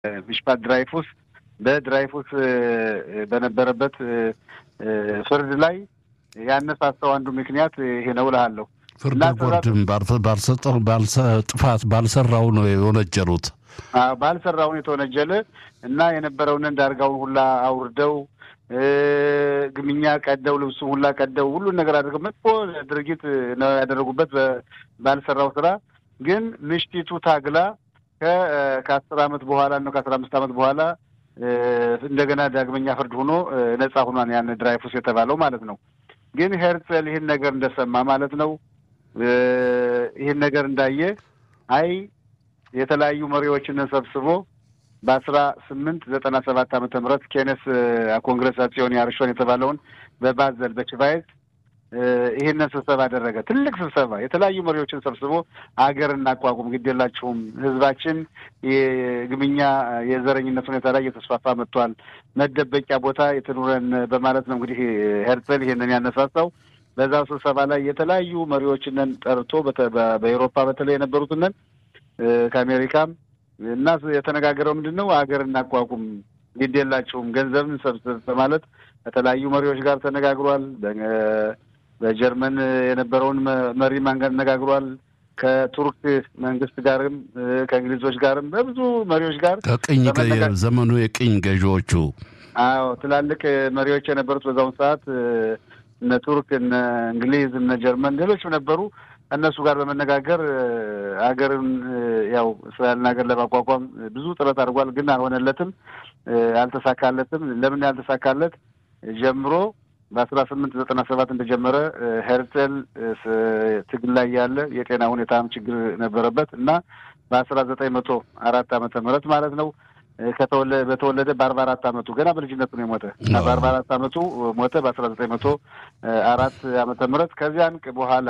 ሚሽፓት ድራይፉስ በድራይፉስ በነበረበት ፍርድ ላይ ያነሳሳው አንዱ ምክንያት ይሄ ነው እልሃለሁ። ፍርድ ቦርድም ባልሰጠው ጥፋት ባልሰራው ነው የወነጀሉት። ባልሰራውን የተወነጀለ እና የነበረውን እንዳርጋውን ሁላ አውርደው ግምኛ ቀደው ልብሱ ሁላ ቀደው ሁሉን ነገር አድርገው መጥፎ ድርጊት ነው ያደረጉበት ባልሰራው ስራ። ግን ምሽቲቱ ታግላ ከአስር አመት በኋላ ነው ከአስራ አምስት አመት በኋላ እንደገና ዳግመኛ ፍርድ ሆኖ ነጻ ሆኗን ያን ድራይፉስ የተባለው ማለት ነው። ግን ሄርጸል ይህን ነገር እንደሰማ ማለት ነው ይህን ነገር እንዳየ አይ የተለያዩ መሪዎችን ሰብስቦ በአስራ ስምንት ዘጠና ሰባት ዓመተ ምህረት ኬነስ ኮንግረሳሲዮን ያርሾን የተባለውን በባዘል በችቫይዝ ይህንን ስብሰባ አደረገ። ትልቅ ስብሰባ የተለያዩ መሪዎችን ሰብስቦ አገር እናቋቁም፣ ግድ የላችሁም፣ ህዝባችን የግምኛ የዘረኝነት ሁኔታ ላይ እየተስፋፋ መጥቷል፣ መደበቂያ ቦታ የትኑረን በማለት ነው እንግዲህ ሄርጸል ይህንን ያነሳሳው። በዛው ስብሰባ ላይ የተለያዩ መሪዎችንን ጠርቶ በኤሮፓ በተለይ የነበሩትንን ከአሜሪካም እና የተነጋገረው ምንድን ነው አገር እናቋቁም ግድ የላቸውም ገንዘብን ሰብስብ በማለት ከተለያዩ መሪዎች ጋር ተነጋግሯል። በጀርመን የነበረውን መሪ አነጋግሯል። ከቱርክ መንግስት ጋርም ከእንግሊዞች ጋርም በብዙ መሪዎች ጋር ከቅኝ ዘመኑ የቅኝ ገዢዎቹ አዎ ትላልቅ መሪዎች የነበሩት በዛውን ሰዓት እነ ቱርክ፣ እነ እንግሊዝ፣ እነ ጀርመን ሌሎችም ነበሩ። እነሱ ጋር በመነጋገር ሀገርን ያው እስራኤልን ሀገር ለማቋቋም ብዙ ጥረት አድርጓል። ግን አልሆነለትም፣ አልተሳካለትም። ለምን ያልተሳካለት ጀምሮ በአስራ ስምንት ዘጠና ሰባት እንደጀመረ ሄርጸል ትግል ላይ ያለ የጤና ሁኔታም ችግር ነበረበት እና በአስራ ዘጠኝ መቶ አራት ዓመተ ምህረት ማለት ነው በተወለደ በአርባ አራት ዓመቱ ገና በልጅነቱ ነው የሞተ እና በአርባ አራት ዓመቱ ሞተ በአስራ ዘጠኝ መቶ አራት ዓመተ ምህረት ከዚያን በኋላ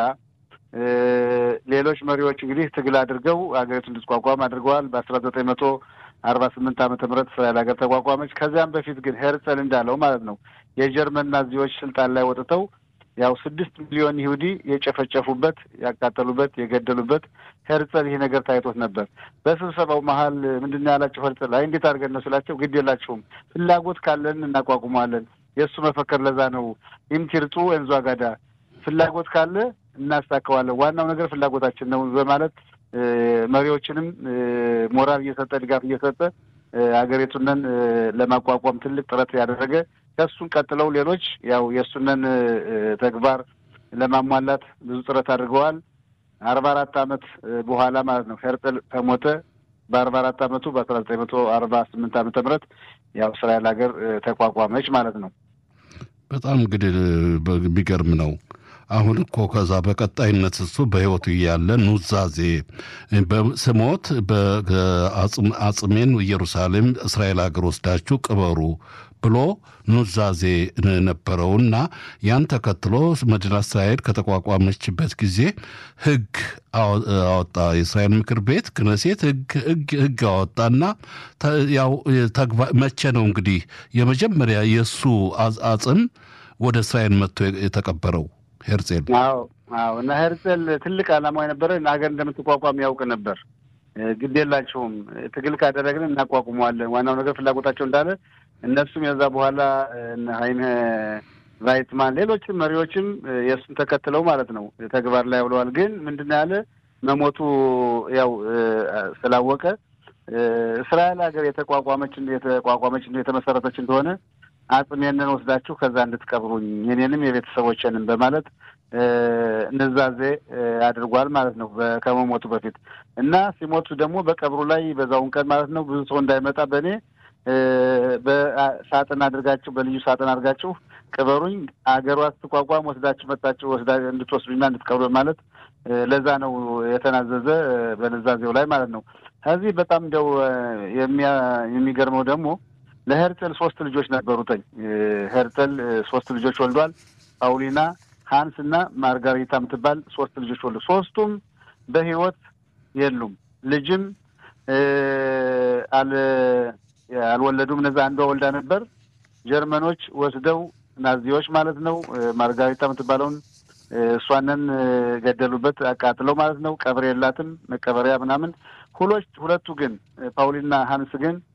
ሌሎች መሪዎች እንግዲህ ትግል አድርገው ሀገሪቱ እንድትቋቋም አድርገዋል። በአስራ ዘጠኝ መቶ አርባ ስምንት ዓመተ ምህረት እስራኤል ሀገር ተቋቋመች። ከዚያም በፊት ግን ሄርጸል እንዳለው ማለት ነው የጀርመን ናዚዎች ስልጣን ላይ ወጥተው ያው ስድስት ሚሊዮን ይሁዲ የጨፈጨፉበት፣ ያቃጠሉበት፣ የገደሉበት ሄርጸል ይህ ነገር ታይቶት ነበር። በስብሰባው መሀል ምንድን ነው ያላቸው ሄርጸል አይ እንዴት አድርገን ነው ስላቸው ግድ የላችሁም ፍላጎት ካለን እናቋቁመዋለን። የእሱ መፈከር ለዛ ነው ኢምቲርጡ እንዟ ጋዳ ፍላጎት ካለ እናሳካዋለን። ዋናው ነገር ፍላጎታችን ነው በማለት መሪዎችንም ሞራል እየሰጠ ድጋፍ እየሰጠ ሀገሪቱንን ለማቋቋም ትልቅ ጥረት ያደረገ ከእሱን ቀጥለው ሌሎች ያው የእሱንን ተግባር ለማሟላት ብዙ ጥረት አድርገዋል። አርባ አራት ዓመት በኋላ ማለት ነው ሄርጽል ከሞተ በአርባ አራት ዓመቱ በአስራ ዘጠኝ መቶ አርባ ስምንት ዓመተ ምህረት ያው እስራኤል ሀገር ተቋቋመች ማለት ነው። በጣም እንግዲህ የሚገርም ነው። አሁን እኮ ከዛ በቀጣይነት እሱ በሕይወቱ እያለ ኑዛዜ ስሞት አጽሜን ኢየሩሳሌም እስራኤል ሀገር ወስዳችሁ ቅበሩ ብሎ ኑዛዜ ነበረውና ያን ተከትሎ መዲና እስራኤል ከተቋቋመችበት ጊዜ ሕግ አወጣ። የእስራኤል ምክር ቤት ክነሴት ሕግ አወጣና ያው መቼ ነው እንግዲህ የመጀመሪያ የእሱ አጽም ወደ እስራኤል መጥቶ የተቀበረው? ሄርጼል አዎ አዎ። እና ሄርጼል ትልቅ ዓላማው የነበረ ሀገር እንደምትቋቋም ያውቅ ነበር። ግድ የላቸውም ትግል ካደረግን እናቋቁመዋለን። ዋናው ነገር ፍላጎታቸው እንዳለ እነሱም የዛ በኋላ ሀይነ ቫይትማን ሌሎችም መሪዎችም የእሱን ተከትለው ማለት ነው ተግባር ላይ አውለዋል። ግን ምንድን ያለ መሞቱ ያው ስላወቀ እስራኤል ሀገር የተቋቋመች የተቋቋመች የተመሰረተች እንደሆነ አጽሜንን ወስዳችሁ ከዛ እንድትቀብሩኝ የኔንም የቤተሰቦችንም በማለት ንዛዜ አድርጓል ማለት ነው ከመሞቱ በፊት እና ሲሞቱ ደግሞ በቀብሩ ላይ በዛውን ቀን ማለት ነው ብዙ ሰው እንዳይመጣ በእኔ በሳጥን አድርጋችሁ በልዩ ሳጥን አድርጋችሁ ቅበሩኝ፣ አገሯ ስትቋቋም ወስዳችሁ መጣችሁ ወስዳ እንድትወስዱኝና እንድትቀብሩ ማለት ለዛ ነው የተናዘዘ በንዛዜው ላይ ማለት ነው። ከዚህ በጣም እንደው የሚገርመው ደግሞ ለሄርጸል ሶስት ልጆች ነበሩተኝ። ሄርጸል ሶስት ልጆች ወልዷል። ፓውሊና፣ ሀንስ እና ማርጋሪታ የምትባል ሶስት ልጆች ወልዱ። ሶስቱም በህይወት የሉም። ልጅም አልወለዱም። እነዛ አንዷ ወልዳ ነበር። ጀርመኖች ወስደው ናዚዎች ማለት ነው ማርጋሪታ የምትባለውን እሷንን ገደሉበት፣ አቃጥለው ማለት ነው። ቀብር የላትም መቀበሪያ ምናምን። ሁሎች ሁለቱ ግን ፓውሊና ሀንስ ግን